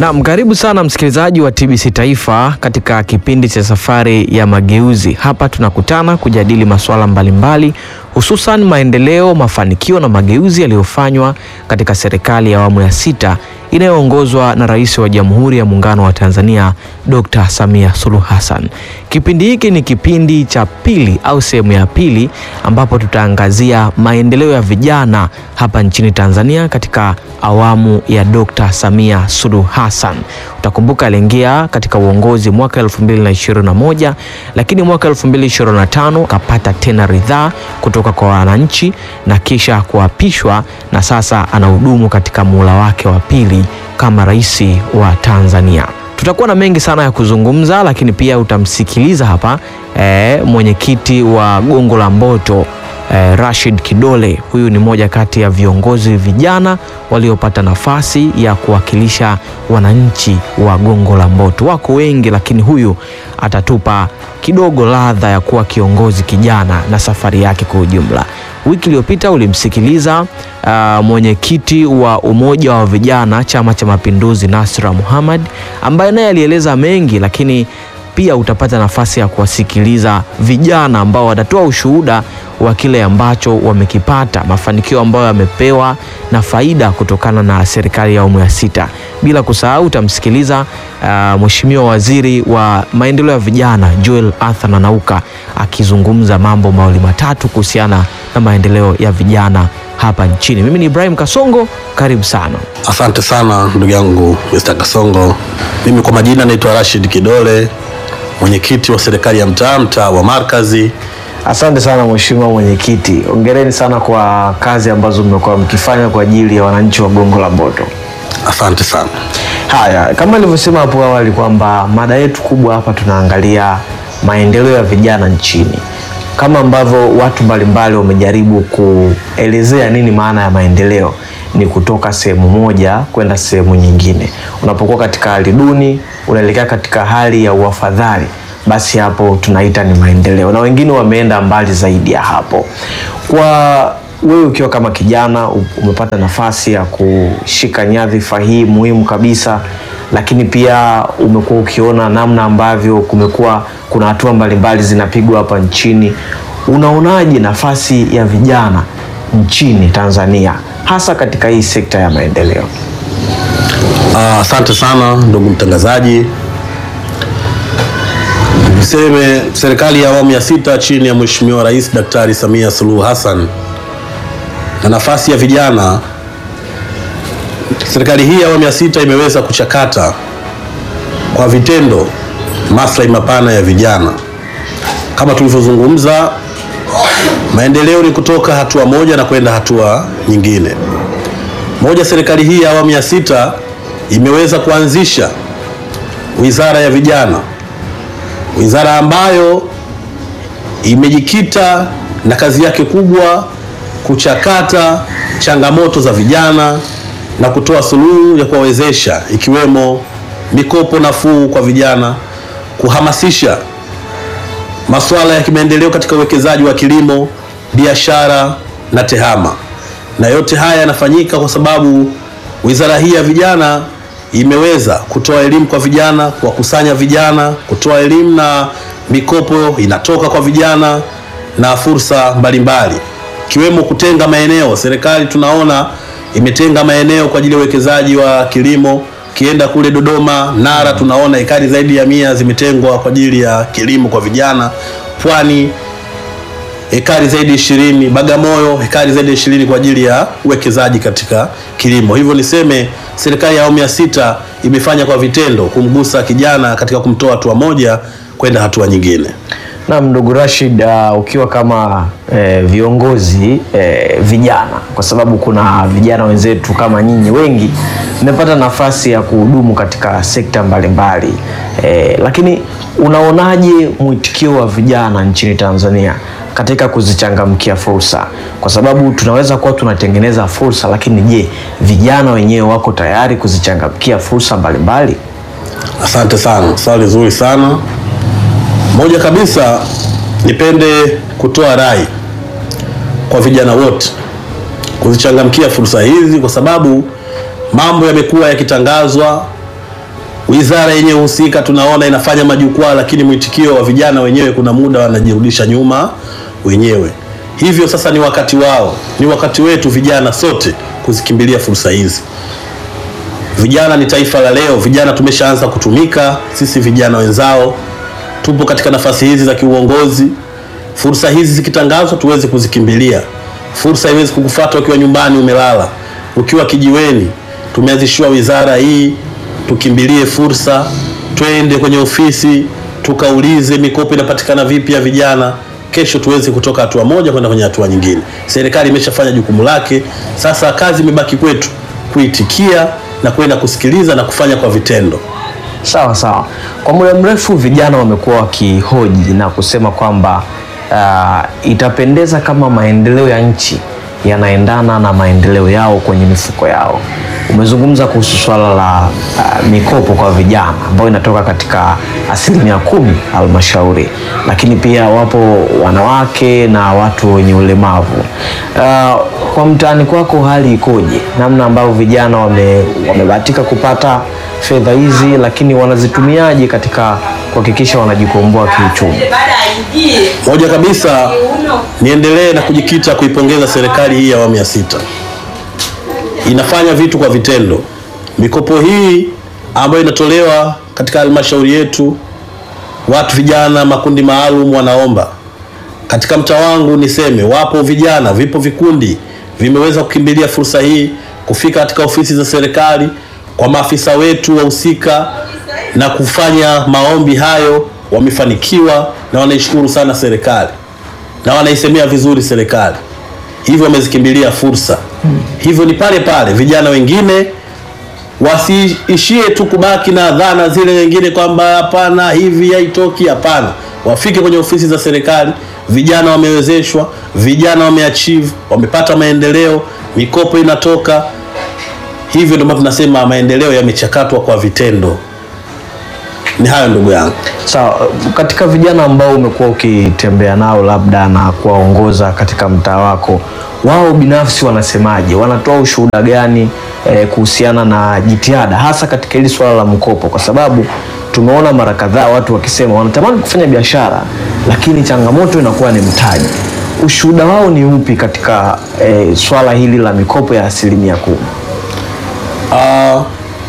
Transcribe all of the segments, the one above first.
Naam, karibu sana msikilizaji wa TBC Taifa katika kipindi cha Safari ya Mageuzi. Hapa tunakutana kujadili masuala mbalimbali, hususan maendeleo, mafanikio na mageuzi yaliyofanywa katika serikali ya awamu ya sita inayoongozwa na Rais wa Jamhuri ya Muungano wa Tanzania Dr. Samia Suluhu Hassan. Kipindi hiki ni kipindi cha pili au sehemu ya pili ambapo tutaangazia maendeleo ya vijana hapa nchini Tanzania katika awamu ya Dr. Samia Suluhu Hassan. Utakumbuka aliingia katika uongozi mwaka 2021 lakini mwaka 2025 akapata tena ridhaa kutoka kwa wananchi na kisha kuapishwa na sasa anahudumu katika muhula wake wa pili kama rais wa Tanzania. Tutakuwa na mengi sana ya kuzungumza, lakini pia utamsikiliza hapa e, mwenyekiti wa Gongo la Mboto e, Rashid Kidole. Huyu ni mmoja kati ya viongozi vijana waliopata nafasi ya kuwakilisha wananchi wa Gongo la Mboto. Wako wengi, lakini huyu atatupa kidogo ladha ya kuwa kiongozi kijana na safari yake kwa ujumla. Wiki iliyopita ulimsikiliza uh, mwenyekiti wa umoja wa vijana Chama cha Mapinduzi Nasra Muhammad ambaye naye alieleza mengi, lakini pia utapata nafasi ya kuwasikiliza vijana ambao watatoa ushuhuda wa kile ambacho wamekipata, mafanikio ambayo yamepewa na faida kutokana na serikali ya awamu ya sita. Bila kusahau utamsikiliza uh, Mheshimiwa Waziri wa Maendeleo ya Vijana Joel Arthur Nanauka akizungumza mambo mawili matatu kuhusiana na maendeleo ya vijana hapa nchini. Mimi ni Ibrahim Kasongo, karibu sana. Asante sana ndugu yangu Mr. Kasongo. Mimi kwa majina naitwa Rashid Kidole, mwenyekiti wa serikali ya mtaa mtaa wa Markazi. Asante sana mheshimiwa mwenyekiti, ongereni sana kwa kazi ambazo mmekuwa mkifanya kwa ajili ya wananchi wa Gongo la Mboto. Asante sana. Haya, kama nilivyosema hapo awali kwamba mada yetu kubwa hapa tunaangalia maendeleo ya vijana nchini, kama ambavyo watu mbalimbali wamejaribu kuelezea nini maana ya maendeleo ni kutoka sehemu moja kwenda sehemu nyingine. Unapokuwa katika hali duni unaelekea katika hali ya uafadhali, basi hapo tunaita ni maendeleo, na wengine wameenda mbali zaidi ya hapo. Kwa wewe ukiwa kama kijana umepata nafasi ya kushika nyadhifa hii muhimu kabisa, lakini pia umekuwa ukiona namna ambavyo kumekuwa kuna hatua mbalimbali zinapigwa hapa nchini, unaonaje nafasi ya vijana nchini Tanzania hasa katika hii sekta ya maendeleo? Asante sana ndugu mtangazaji. Niseme serikali ya awamu ya sita chini ya Mheshimiwa Rais Daktari Samia Suluhu Hassan na nafasi ya vijana, serikali hii ya awamu ya sita imeweza kuchakata kwa vitendo maslahi mapana ya vijana. Kama tulivyozungumza, maendeleo ni kutoka hatua moja na kwenda hatua nyingine. Moja, serikali hii ya awamu ya sita imeweza kuanzisha wizara ya vijana, wizara ambayo imejikita na kazi yake kubwa kuchakata changamoto za vijana na kutoa suluhu ya kuwawezesha, ikiwemo mikopo nafuu kwa vijana, kuhamasisha masuala ya kimaendeleo katika uwekezaji wa kilimo, biashara na tehama. Na yote haya yanafanyika kwa sababu wizara hii ya vijana imeweza kutoa elimu kwa vijana, kuwakusanya vijana, kutoa elimu na mikopo inatoka kwa vijana na fursa mbalimbali ikiwemo kutenga maeneo. Serikali tunaona imetenga maeneo kwa ajili ya uwekezaji wa kilimo. Ukienda kule Dodoma, Nara, tunaona ekari zaidi ya mia zimetengwa kwa ajili ya kilimo kwa vijana. Pwani ekari zaidi ishirini, Bagamoyo ekari zaidi ya ishirini kwa ajili ya uwekezaji katika kilimo. Hivyo niseme serikali ya awamu ya sita imefanya kwa vitendo kumgusa kijana katika kumtoa hatua moja kwenda hatua nyingine. Naam, ndugu Rashid, uh, ukiwa kama eh, viongozi eh, vijana, kwa sababu kuna vijana wenzetu kama nyinyi wengi mmepata nafasi ya kuhudumu katika sekta mbalimbali eh, lakini unaonaje mwitikio wa vijana nchini Tanzania katika kuzichangamkia fursa? Kwa sababu tunaweza kuwa tunatengeneza fursa, lakini je, vijana wenyewe wako tayari kuzichangamkia fursa mbalimbali? Asante sana, swali zuri sana. Moja kabisa, nipende kutoa rai kwa vijana wote kuzichangamkia fursa hizi, kwa sababu mambo yamekuwa yakitangazwa Wizara yenyewe husika tunaona inafanya majukwaa, lakini mwitikio wa vijana wenyewe kuna muda wanajirudisha nyuma wenyewe. Hivyo sasa ni wakati wao, ni wakati wetu vijana sote kuzikimbilia fursa hizi. Vijana ni taifa la leo. Vijana tumeshaanza kutumika, sisi vijana wenzao tupo katika nafasi hizi za kiuongozi. Fursa hizi zikitangazwa, tuweze kuzikimbilia. Fursa haiwezi kukufuata ukiwa nyumbani umelala, ukiwa kijiweni. Tumeanzishiwa wizara hii, tukimbilie fursa, twende kwenye ofisi tukaulize mikopo inapatikana vipi ya vijana. Kesho tuweze kutoka hatua moja kwenda kwenye hatua nyingine. Serikali imeshafanya jukumu lake, sasa kazi imebaki kwetu kuitikia na kwenda kusikiliza na kufanya kwa vitendo. Sawa sawa. Kwa muda mrefu vijana wamekuwa wakihoji na kusema kwamba uh, itapendeza kama maendeleo ya nchi yanaendana na maendeleo yao kwenye mifuko yao. Umezungumza kuhusu swala la uh, mikopo kwa vijana ambayo inatoka katika asilimia kumi halmashauri, lakini pia wapo wanawake na watu wenye ulemavu. Uh, kwa mtaani kwako hali ikoje? Namna ambavyo vijana wame, wamebahatika kupata fedha hizi, lakini wanazitumiaje katika kuhakikisha wanajikomboa kiuchumi? Moja kabisa niendelee na kujikita kuipongeza serikali hii ya awamu ya sita, inafanya vitu kwa vitendo. Mikopo hii ambayo inatolewa katika halmashauri yetu, watu vijana, makundi maalum wanaomba. Katika mtaa wangu niseme, wapo vijana, vipo vikundi vimeweza kukimbilia fursa hii kufika katika ofisi za serikali kwa maafisa wetu wahusika na kufanya maombi hayo, wamefanikiwa na wanaishukuru sana serikali na wanaisemea vizuri serikali, hivyo wamezikimbilia fursa. Hivyo ni pale pale, vijana wengine wasiishie tu kubaki na dhana zile wengine kwamba hapana, hivi haitoki. Hapana, wafike kwenye ofisi za serikali. Vijana wamewezeshwa, vijana wameachieve, wamepata maendeleo, mikopo inatoka. Hivyo ndio maana tunasema maendeleo yamechakatwa kwa vitendo. Ni hayo ndugu yangu. Sawa, katika vijana ambao umekuwa ukitembea nao labda na kuwaongoza katika mtaa wako, wao binafsi wanasemaje? Wanatoa ushuhuda gani eh, kuhusiana na jitihada hasa katika hili swala la mkopo? Kwa sababu tumeona mara kadhaa watu wakisema wanatamani kufanya biashara, lakini changamoto inakuwa ni mtaji. Ushuhuda wao ni upi katika eh, swala hili la mikopo ya asilimia kumi? Ah,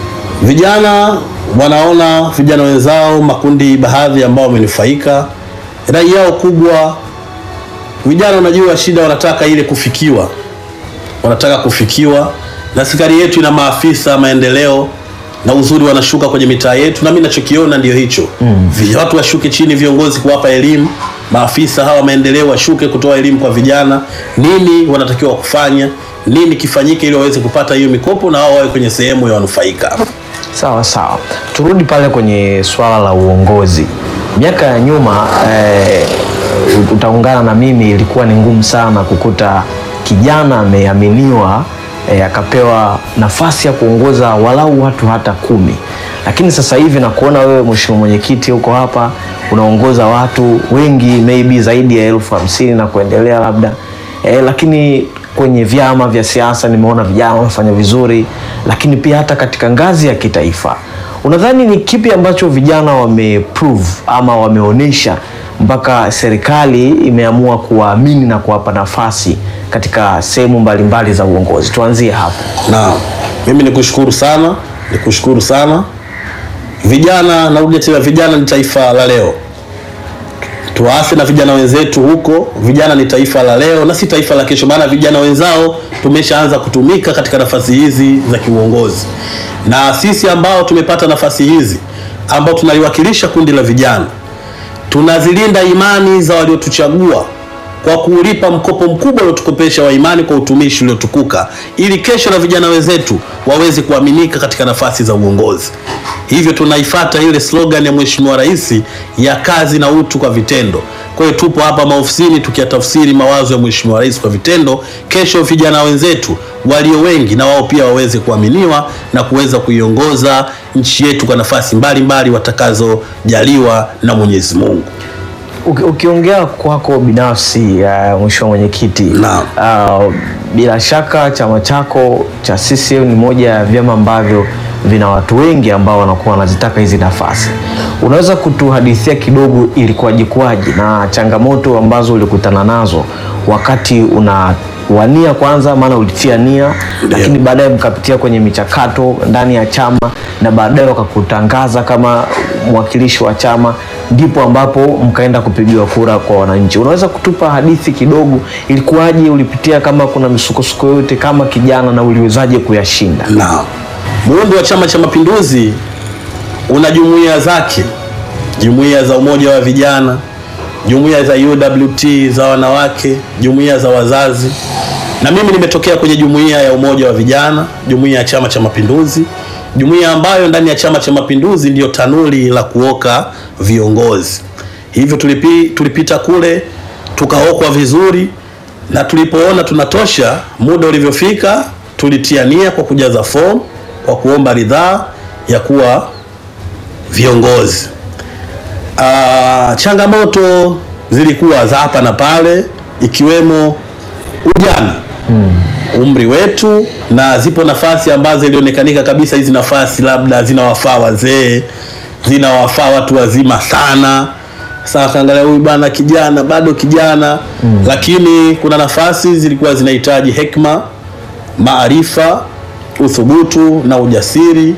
vijana wanaona vijana wenzao, makundi baadhi ambao wamenufaika, rai yao kubwa. Vijana unajua shida, wanataka ile kufikiwa, wanataka kufikiwa, na serikali yetu ina maafisa maendeleo na uzuri, wanashuka kwenye mitaa yetu, na mimi nachokiona ndio hicho mm. Watu washuke chini, viongozi kuwapa elimu, maafisa hawa maendeleo washuke kutoa elimu kwa vijana, nini wanatakiwa kufanya, nini kifanyike ili waweze kupata hiyo mikopo na wao wawe kwenye sehemu ya wanufaika. Sawa sawa, turudi pale kwenye swala la uongozi. Miaka ya nyuma eh, utaungana na mimi, ilikuwa ni ngumu sana kukuta kijana ameaminiwa eh, akapewa nafasi ya kuongoza walau watu hata kumi, lakini sasa hivi nakuona wewe mheshimiwa mwenyekiti huko hapa unaongoza watu wengi maybe zaidi ya elfu hamsini na kuendelea labda eh, lakini kwenye vyama vya siasa nimeona vijana wanafanya vizuri, lakini pia hata katika ngazi ya kitaifa. Unadhani ni kipi ambacho vijana wameprove ama wameonyesha mpaka serikali imeamua kuwaamini na kuwapa nafasi katika sehemu mbalimbali za uongozi? Tuanzie hapo. Na mimi nikushukuru sana, nikushukuru sana vijana. Narudia tena, vijana ni taifa la leo. Tuwaase na vijana wenzetu huko. Vijana ni taifa la leo na si taifa la kesho, maana vijana wenzao tumeshaanza kutumika katika nafasi hizi za kiuongozi, na sisi ambao tumepata nafasi hizi ambao tunaliwakilisha kundi la vijana, tunazilinda imani za waliotuchagua kwa kulipa mkopo mkubwa uliotukopesha wa imani kwa utumishi uliotukuka, ili kesho na vijana wenzetu waweze kuaminika katika nafasi za uongozi. Hivyo tunaifata ile slogan ya Mheshimiwa Rais ya kazi na utu kwa vitendo. Kwa hiyo tupo hapa maofisini tukiyatafsiri mawazo ya Mheshimiwa Rais kwa vitendo, kesho vijana wenzetu walio wengi na wao pia waweze kuaminiwa na kuweza kuiongoza nchi yetu kwa nafasi mbalimbali watakazojaliwa na Mwenyezi Mungu. Uki- Ukiongea kwako binafsi uh, mheshimiwa mwenyekiti, Naam. uh, bila shaka chama chako cha CCM ni moja ya vyama ambavyo vina watu wengi ambao wanakuwa wanazitaka hizi nafasi. Unaweza kutuhadithia kidogo ilikuwaje kwaje na changamoto ambazo ulikutana nazo wakati unawania kwanza, maana ulitia nia, lakini baadaye mkapitia kwenye michakato ndani ya chama na baadaye wakakutangaza kama mwakilishi wa chama, ndipo ambapo mkaenda kupigiwa kura kwa wananchi. Unaweza kutupa hadithi kidogo, ilikuwaje? Ulipitia kama kuna misukosuko yote kama kijana, na uliwezaje kuyashinda? Naam. Muundo wa Chama cha Mapinduzi una jumuiya zake, jumuiya za umoja wa vijana, jumuiya za UWT za wanawake, jumuiya za wazazi, na mimi nimetokea kwenye jumuiya ya umoja wa vijana, jumuiya ya Chama cha Mapinduzi, jumuiya ambayo ndani ya Chama cha Mapinduzi ndiyo tanuri la kuoka viongozi. Hivyo tulipi, tulipita kule tukaokwa vizuri, na tulipoona tunatosha, muda ulivyofika, tulitia nia kwa kujaza fomu kwa kuomba ridhaa ya kuwa viongozi. Ah, changamoto zilikuwa za hapa na pale, ikiwemo ujana umri wetu, na zipo nafasi ambazo ilionekanika kabisa hizi nafasi labda zinawafaa wazee, zinawafaa watu wazima sana. Sasa kaangalia huyu bana kijana, bado kijana lakini kuna nafasi zilikuwa zinahitaji hekima, maarifa, uthubutu na ujasiri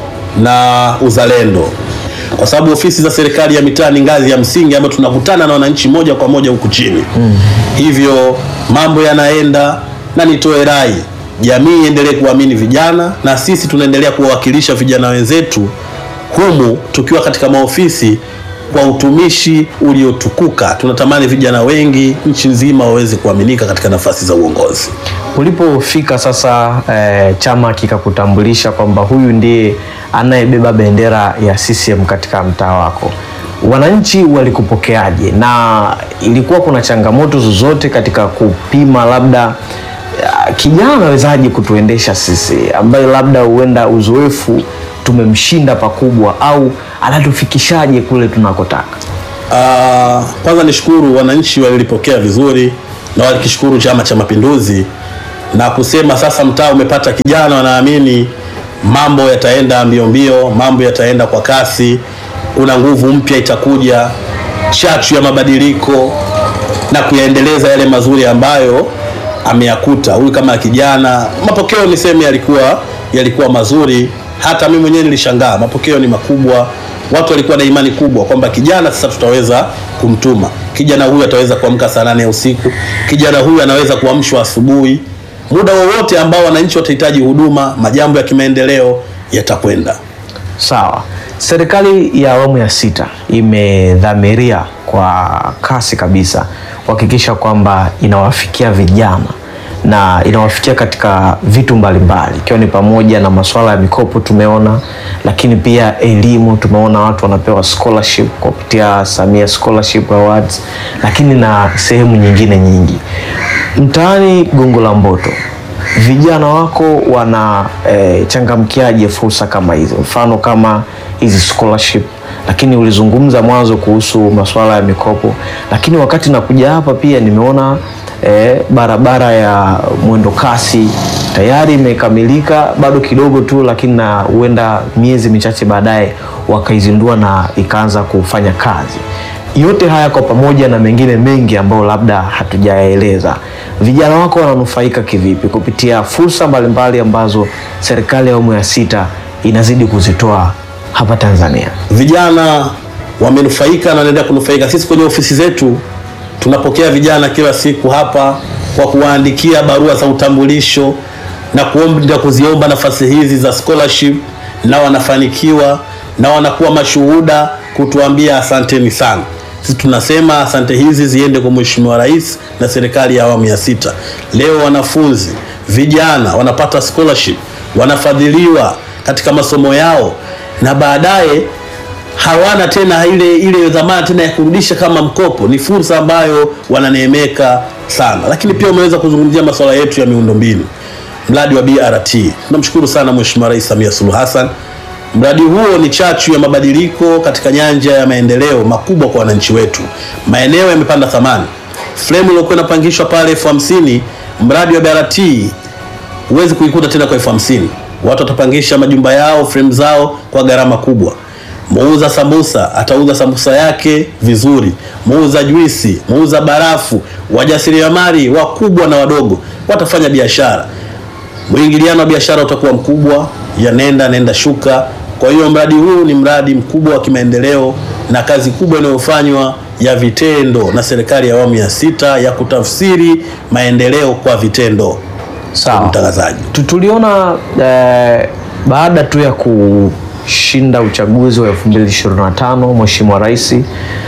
na uzalendo, kwa sababu ofisi za serikali ya mitaa ni ngazi ya msingi ambayo tunakutana na wananchi moja kwa moja huku chini. Hivyo mambo yanaenda, na nitoe rai, jamii iendelee kuamini vijana, na sisi tunaendelea kuwawakilisha vijana wenzetu humu tukiwa katika maofisi kwa utumishi uliotukuka. Tunatamani vijana wengi nchi nzima waweze kuaminika katika nafasi za uongozi. Ulipofika sasa eh, chama kikakutambulisha kwamba huyu ndiye anayebeba bendera ya CCM katika mtaa wako, wananchi walikupokeaje? Na ilikuwa kuna changamoto zozote katika kupima labda ya, kijana anawezaje kutuendesha sisi, ambaye labda huenda uzoefu tumemshinda pakubwa, au anatufikishaje kule tunakotaka? Ah, kwanza nishukuru wananchi walilipokea vizuri na walikishukuru Chama cha Mapinduzi na kusema sasa mtaa umepata kijana, wanaamini mambo yataenda mbio mbio, mambo yataenda kwa kasi, kuna nguvu mpya itakuja, chachu ya mabadiliko na kuyaendeleza yale mazuri ambayo ameyakuta huyu kama kijana. Mapokeo niseme yalikuwa yalikuwa mazuri, hata mimi mwenyewe nilishangaa, mapokeo ni makubwa. Watu walikuwa na imani kubwa kwamba kijana sasa tutaweza kumtuma kijana huyu, ataweza kuamka saa nane ya usiku, kijana huyu anaweza kuamshwa asubuhi, muda wowote ambao wananchi watahitaji huduma, majambo ya kimaendeleo yatakwenda. Sawa. Serikali ya awamu ya sita imedhamiria kwa kasi kabisa kuhakikisha kwamba inawafikia vijana na inawafikia katika vitu mbalimbali ikiwa ni pamoja na masuala ya mikopo tumeona, lakini pia elimu tumeona watu wanapewa scholarship kupitia Samia Scholarship Awards, lakini na sehemu nyingine nyingi. Mtaani Gongo la Mboto vijana wako wana eh, changamkiaje fursa kama hizi, mfano kama hizi scholarship? Lakini ulizungumza mwanzo kuhusu masuala ya mikopo, lakini wakati nakuja hapa pia nimeona eh, barabara ya mwendo kasi tayari imekamilika, bado kidogo tu, lakini na huenda miezi michache baadaye wakaizindua na ikaanza kufanya kazi. Yote haya kwa pamoja na mengine mengi ambayo labda hatujayaeleza, vijana wako wananufaika kivipi kupitia fursa mbalimbali ambazo serikali ya awamu ya sita inazidi kuzitoa hapa Tanzania? Vijana wamenufaika na wanaendelea kunufaika. Sisi kwenye ofisi zetu tunapokea vijana kila siku hapa kwa kuwaandikia barua za utambulisho na kuomba kuziomba nafasi hizi za scholarship, na wanafanikiwa na wanakuwa mashuhuda kutuambia asanteni sana. Sisi tunasema asante hizi ziende kwa Mheshimiwa Rais na serikali ya awamu ya sita. Leo wanafunzi vijana wanapata scholarship, wanafadhiliwa katika masomo yao na baadaye hawana tena ile ile dhamana tena ya kurudisha kama mkopo. Ni fursa ambayo wananeemeka sana, lakini pia umeweza kuzungumzia masuala yetu ya miundombinu, mradi wa BRT. Tunamshukuru sana Mheshimiwa Rais Samia Suluhu Hassan. Mradi huo ni chachu ya mabadiliko katika nyanja ya maendeleo makubwa kwa wananchi wetu. Maeneo yamepanda thamani. Fremu iliyokuwa inapangishwa pale elfu hamsini mradi wa BRT huwezi kuikuta tena kwa elfu hamsini watu watapangisha majumba yao, frame zao kwa gharama kubwa. Muuza sambusa atauza sambusa yake vizuri, muuza juisi, muuza barafu, wajasiriamali wakubwa na wadogo watafanya biashara. Mwingiliano wa biashara utakuwa mkubwa, ya nenda nenda shuka. Kwa hiyo mradi huu ni mradi mkubwa wa kimaendeleo na kazi kubwa inayofanywa ya vitendo na serikali ya awamu ya sita ya kutafsiri maendeleo kwa vitendo. Sawa. Mtangazaji, Tu- Tuliona eh, baada tu ya kushinda uchaguzi wa 2025 Mheshimiwa Rais eh,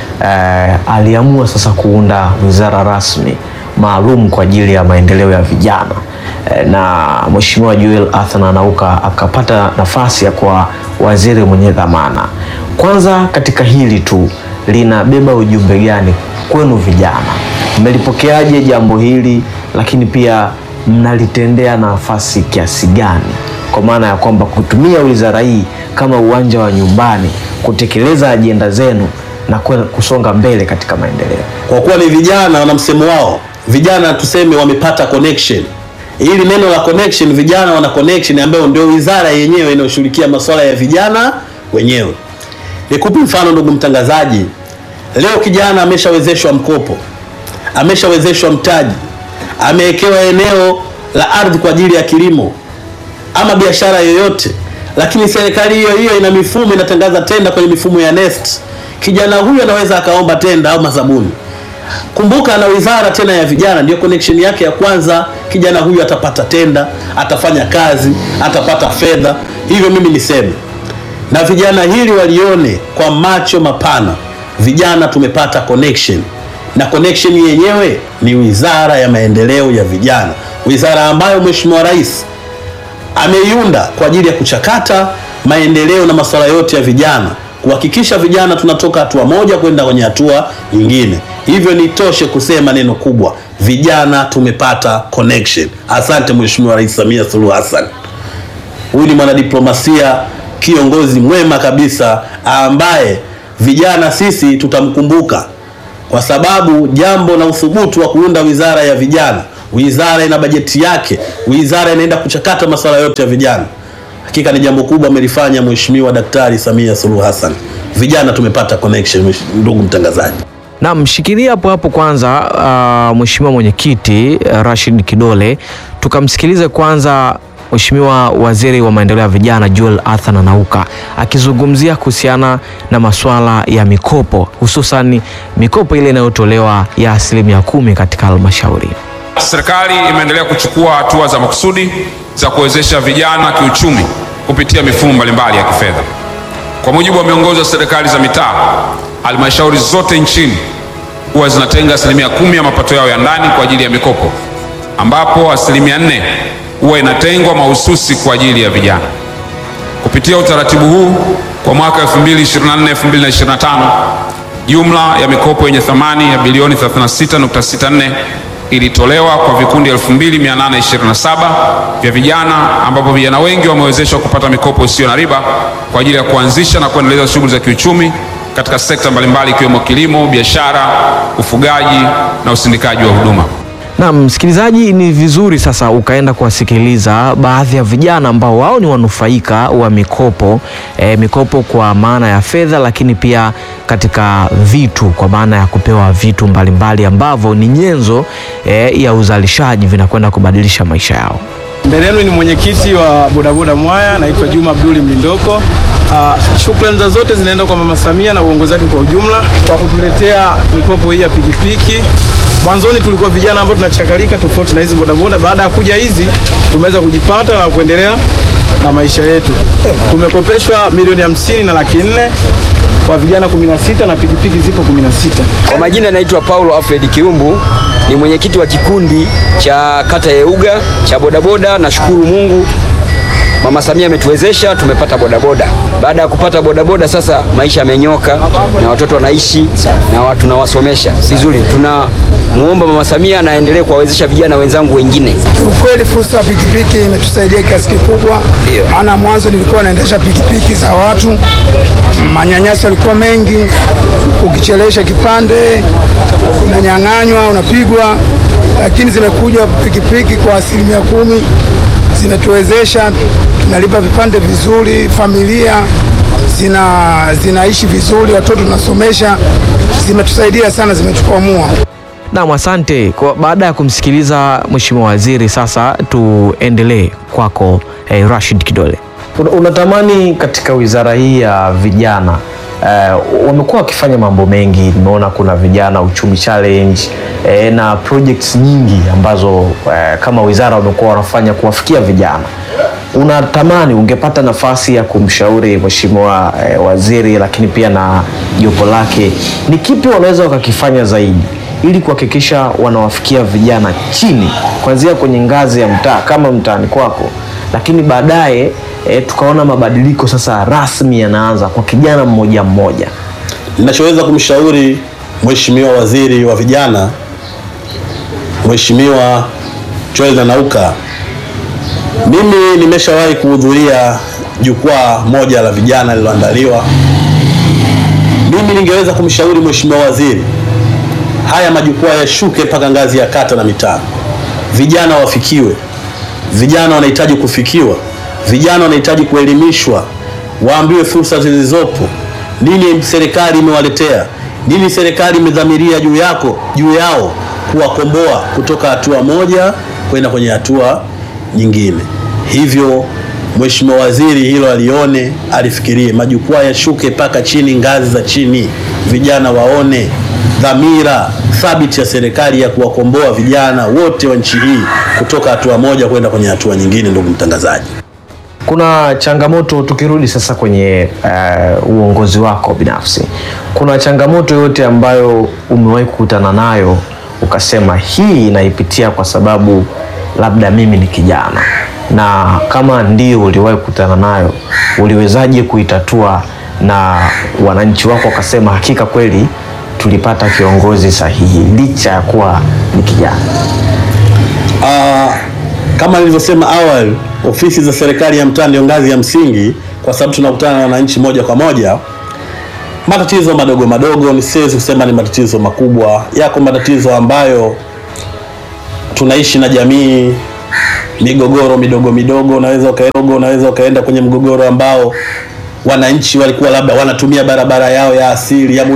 aliamua sasa kuunda wizara rasmi maalum kwa ajili ya maendeleo ya vijana eh, na Mheshimiwa Joel Athan Anauka akapata nafasi ya kuwa waziri mwenye dhamana. Kwanza katika hili tu linabeba ujumbe gani kwenu vijana? Mmelipokeaje jambo hili, lakini pia mnalitendea nafasi kiasi gani, kwa maana ya kwamba kutumia wizara hii kama uwanja wa nyumbani kutekeleza ajenda zenu na kwenda kusonga mbele katika maendeleo. kwa kuwa ni vijana wana msemo wao, vijana tuseme wamepata connection. Ili neno la connection, vijana wana connection ambayo ndio wizara yenyewe inayoshughulikia masuala ya vijana wenyewe. Nikupe mfano ndugu mtangazaji, leo kijana ameshawezeshwa mkopo, ameshawezeshwa mtaji, amewekewa eneo la ardhi kwa ajili ya kilimo ama biashara yoyote, lakini serikali hiyo hiyo ina mifumo inatangaza tenda kwenye mifumo ya NeST. Kijana huyu anaweza akaomba tenda au mazabuni. Kumbuka ana wizara tena ya vijana, ndio connection yake ya kwanza. Kijana huyu atapata tenda, atafanya kazi, atapata fedha. Hivyo mimi niseme na vijana hili walione kwa macho mapana, vijana tumepata connection, na connection yenyewe ni wizara ya maendeleo ya vijana, wizara ambayo Mheshimiwa Rais ameiunda kwa ajili ya kuchakata maendeleo na masuala yote ya vijana, kuhakikisha vijana tunatoka hatua moja kwenda kwenye hatua nyingine. Hivyo nitoshe kusema neno kubwa, vijana tumepata connection. Asante Mheshimiwa Rais Samia Suluhu Hassan. Huyu ni mwanadiplomasia kiongozi mwema kabisa, ambaye vijana sisi tutamkumbuka kwa sababu jambo na uthubutu wa kuunda wizara ya vijana, wizara ina bajeti yake, wizara inaenda kuchakata masuala yote ya vijana. Hakika ni jambo kubwa amelifanya Mheshimiwa Daktari Samia Suluhu Hassan. Vijana tumepata connection, ndugu mtangazaji. Na mshikilia hapo hapo kwanza, uh, Mheshimiwa Mwenyekiti uh, Rashid Kidole, tukamsikilize kwanza Mheshimiwa Waziri wa Maendeleo ya Vijana Joel Athan Anauka akizungumzia kuhusiana na masuala ya mikopo, hususan mikopo ile inayotolewa ya asilimia kumi katika halmashauri. Serikali imeendelea kuchukua hatua za makusudi za kuwezesha vijana kiuchumi kupitia mifumo mbalimbali ya kifedha. Kwa mujibu wa miongozo ya serikali za mitaa, halmashauri zote nchini huwa zinatenga asilimia kumi ya mapato yao ya ndani kwa ajili ya mikopo, ambapo asilimia nne huwa inatengwa mahususi kwa ajili ya vijana. Kupitia utaratibu huu kwa mwaka 2024-2025 jumla ya mikopo yenye thamani ya bilioni 36.64 ilitolewa kwa vikundi 2827 vya vijana ambapo vijana wengi wamewezeshwa kupata mikopo isiyo na riba kwa ajili ya kuanzisha na kuendeleza shughuli za kiuchumi katika sekta mbalimbali ikiwemo kilimo, biashara, ufugaji na usindikaji wa huduma. Na msikilizaji, ni vizuri sasa ukaenda kuwasikiliza baadhi ya vijana ambao wao ni wanufaika wa mikopo e, mikopo kwa maana ya fedha, lakini pia katika vitu kwa maana ya kupewa vitu mbalimbali ambavyo ni nyenzo e, ya uzalishaji vinakwenda kubadilisha maisha yao. Mbele yenu ni mwenyekiti wa bodaboda Mwaya, naitwa Juma Abduli Mlindoko. Uh, shukrani za zote zinaenda kwa Mama Samia na uongozi wake kwa ujumla kwa kutuletea mikopo hii ya pikipiki. Mwanzoni tulikuwa vijana ambao tunachakalika tofauti na hizi bodaboda. Baada ya kuja hizi tumeweza kujipata na kuendelea na maisha yetu. Tumekopeshwa milioni hamsini na laki nne kwa vijana 16 na pikipiki zipo 16. Kwa majina naitwa Paulo Alfred Kiumbu, ni mwenyekiti wa kikundi cha kata ya Euga cha bodaboda. Nashukuru Mungu, Mama Samia ametuwezesha, tumepata bodaboda. Baada ya kupata bodaboda, sasa maisha yamenyoka na watoto wanaishi na watu tunawasomesha vizuri. Tunamuomba Mama Samia na aendelee kuwawezesha vijana wenzangu wengine. Ukweli fursa ya pikipiki imetusaidia kiasi kikubwa, maana mwanzo nilikuwa naendesha pikipiki za watu, manyanyaso yalikuwa mengi, ukichelewesha kipande unanyang'anywa, unapigwa, lakini zimekuja pikipiki kwa asilimia kumi zimetuwezesha tunalipa vipande vizuri, familia zina zinaishi vizuri, watoto tunasomesha, zimetusaidia sana, zimetukwamua. Naam, asante. Kwa baada ya kumsikiliza Mheshimiwa Waziri, sasa tuendelee kwako eh, Rashid Kidole. Una- Unatamani katika wizara hii ya vijana eh, wamekuwa wakifanya mambo mengi. Nimeona kuna vijana uchumi challenge eh, na projects nyingi ambazo eh, kama wizara wamekuwa wanafanya kuwafikia vijana. Unatamani ungepata nafasi ya kumshauri Mheshimiwa eh, Waziri, lakini pia na jopo lake, ni kipi wanaweza wakakifanya zaidi ili kuhakikisha wanawafikia vijana chini, kuanzia kwenye ngazi ya mtaa kama mtaani kwako, lakini baadaye e, tukaona mabadiliko sasa rasmi yanaanza kwa kijana mmoja mmoja. Ninachoweza kumshauri Mheshimiwa Waziri wa Vijana, Mheshimiwa Joel Nanauka, mimi nimeshawahi kuhudhuria jukwaa moja la vijana lililoandaliwa. Mimi ningeweza kumshauri Mheshimiwa Waziri, haya majukwaa yashuke mpaka ngazi ya kata na mitaa, vijana wafikiwe. Vijana wanahitaji kufikiwa, vijana wanahitaji kuelimishwa, waambiwe fursa zilizopo, nini serikali imewaletea, nini serikali imedhamiria juu yako juu yao, kuwakomboa kutoka hatua moja kwenda kwenye hatua nyingine. Hivyo Mheshimiwa Waziri hilo alione, alifikirie, majukwaa yashuke mpaka chini, ngazi za chini, vijana waone dhamira thabiti ya serikali ya kuwakomboa vijana wote wa nchi hii kutoka hatua moja kwenda kwenye hatua nyingine. Ndugu mtangazaji, Kuna changamoto, tukirudi sasa kwenye uh, uongozi wako binafsi, kuna changamoto yote ambayo umewahi kukutana nayo ukasema hii inaipitia kwa sababu labda mimi ni kijana, na kama ndio uliwahi kukutana nayo, uliwezaje kuitatua na wananchi wako wakasema hakika kweli tulipata kiongozi sahihi licha ya kuwa ni kijana? Ah, kama nilivyosema awali, ofisi za serikali ya mtaa ndio ngazi ya msingi, kwa sababu tunakutana na wananchi moja kwa moja. Matatizo madogo madogo, nisiwezi kusema ni matatizo makubwa. Yako matatizo ambayo tunaishi na jamii, migogoro midogo midogo, unaweza ukaenda, unaweza ukaenda kwenye mgogoro ambao wananchi walikuwa labda wanatumia barabara yao ya asili ya